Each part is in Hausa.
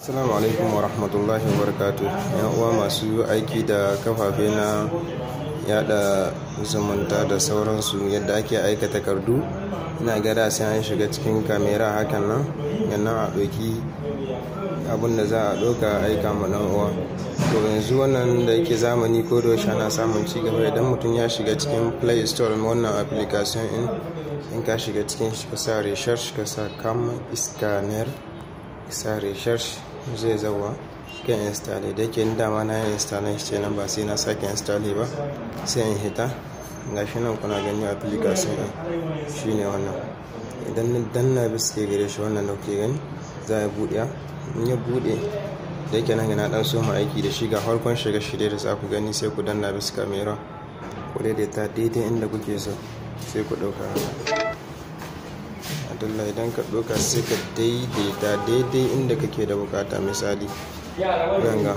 Assalamu alaikum wa rahmatullahi wa barakatu yan uwa masu aiki da kafafe na yada zumunta da sauransu yadda ake aika takardu ina gada sai an shiga cikin kamera hakan nan yannan a ɗauki abin da za a ɗauka a aika ma ɗan uwa to yanzu wannan da yake zamani ko da ana samun ci gaba idan mutum ya shiga cikin play store wannan application in in ka shiga cikin shi ka sa research ka sa kam scanner sa research zai zauwa kan installe da yake dama na yin installe shi nan ba sai na sake installe ba sai in hita ga shi nan kuna gani application ɗin shine wannan idan na danna biske gare shi wannan da kuke gani za a buɗe in ya buɗe da yake nan na dan soma aiki da shi ga farkon shiga shirye da za ku gani sai ku danna bisa kamera ku daidaita daidai inda kuke so sai ku ɗauka Abdullah idan ka ɗauka sai ka daidaita daidai inda kake da bukata misali ganga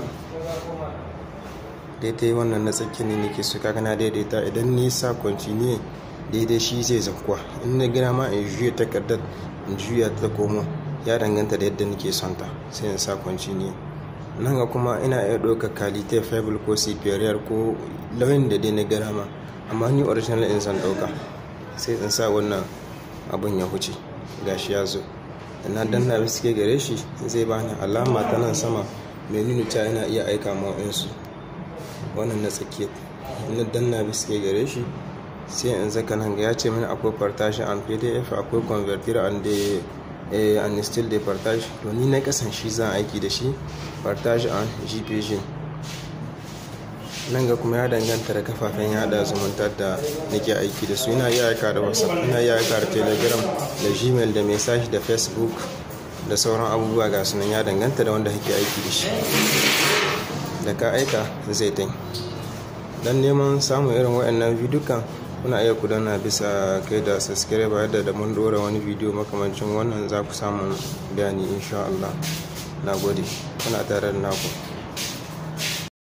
daidai wannan na tsakki ne nake so kaga na daidaita idan nisa kwanci ne daidai shi zai zakwa in na gina ma in juya takardar in juya ta komo ya danganta da yadda nake son ta sai in sa kwanci ne nan ga kuma ina iya ɗaukar kalite fable ko superior ko lauyin da dai na gina ma amma ni original in san ɗauka sai in sa wannan abin ya huce gashi ya zo na danna biske gare shi zai bani alama ta nan sama mai nuna cewa yana iya aika ma su wannan na tsakiyar na danna biske gare shi sai in zaka nan ga ya ce mini akwai partage and pdf akwai converter and the and still the partage to ni na kasan shi zan aiki da shi partage and gpg nan ga kuma ya danganta da kafafen yada zumunta da nake aiki da su ina iya aika da whatsapp ina iya aika da telegram da gmail da message da facebook da sauran abubuwa ga sunan ya danganta da wanda kake aiki da shi da ka aika zai tai don neman samun irin waɗannan bidiyon kuna iya ku danna bisa kai da subscribe yadda da mun dora wani bidiyo makamancin wannan za ku samu bayani insha Allah na gode kuna tare da naku